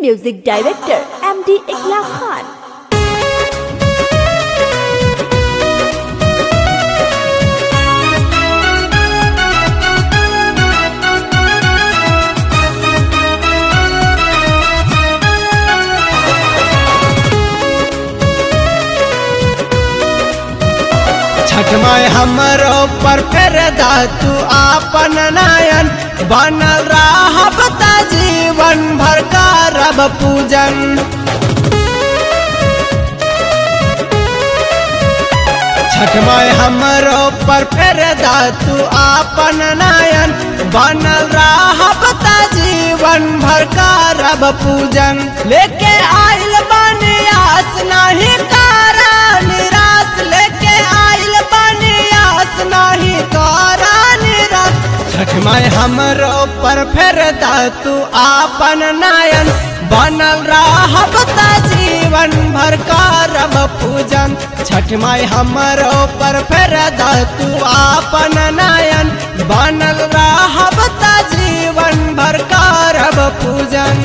music director M D Iklak Khan Chhath माय हमरो पर फेर दा तू आपन नयन बनल रहब त जीवन भर करब पूजन छठ माय हमरो पर फेर दा तू आपन नयन बनल रहब त जीवन भर करब पूजन लेके आइल बानी आस नहीं करा निराश लेके आइल बानी आस नहीं करा निराश छठ माय हमरो पर फेर दा तू आपन नयन बनल रहब त जीवन भर करब पूजन छठ माय हमरो पर फेर दा तू आपन नयन बनल रहब त जीवन भर करब पूजन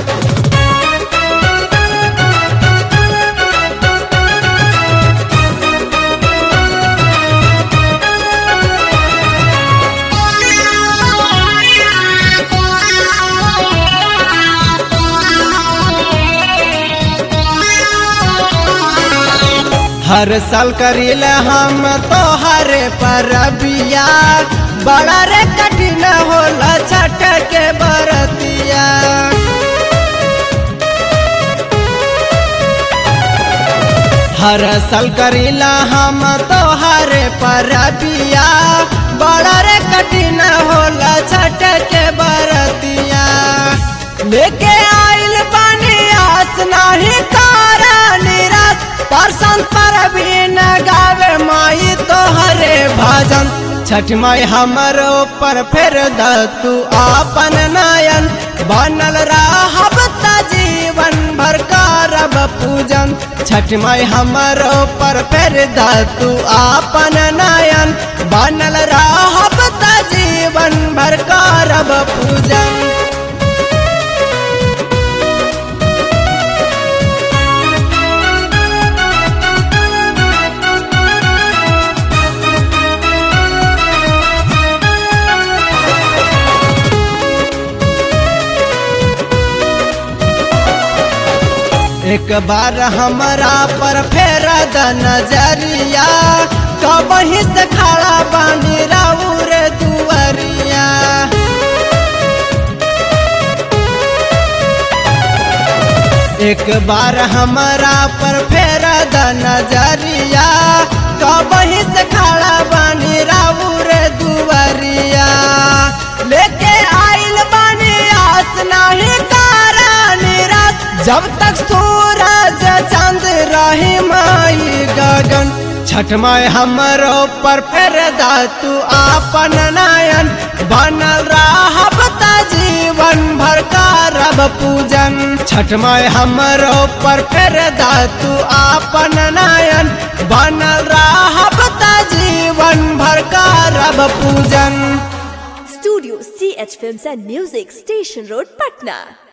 हर साल करील हम तोहर परबिया बड़ा रे कठिन होला छठ के बरतिया हर साल करीला हम तोहर परबिया बड़ा रे कठिन होला छठ के बरतिया लेके आइल बानी आस नहीं तारा निराश परसन पर भी न गावे माई तोहरे भजन छठ माई हमरो पर फेर द तू आपन नयन बनल रहब त जीवन भर करब पूजन छठ माई हमरो पर फेर द तू आपन नयन बनल रहब त जीवन भर करब पूजन एक बार हमरा पर फेर द नजरिया कबही से खड़ा बानी राउर दुआरिया एक बार हमरा पर फेर द नजरिया कबही से खड़ा बानी राउर दुआरिया लेके आइल बानी आस नहीं तारा निराश जब तक सूरज चांद रही माई गगन छठ माय हमरो पर फेर दा तू आपन नयन बनल रहब त जीवन भर करब पूजन छठ माय हमरो पर फेर दा तू आपन नयन बनल रहब त जीवन भर करब पूजन studio C H film and music station road Patna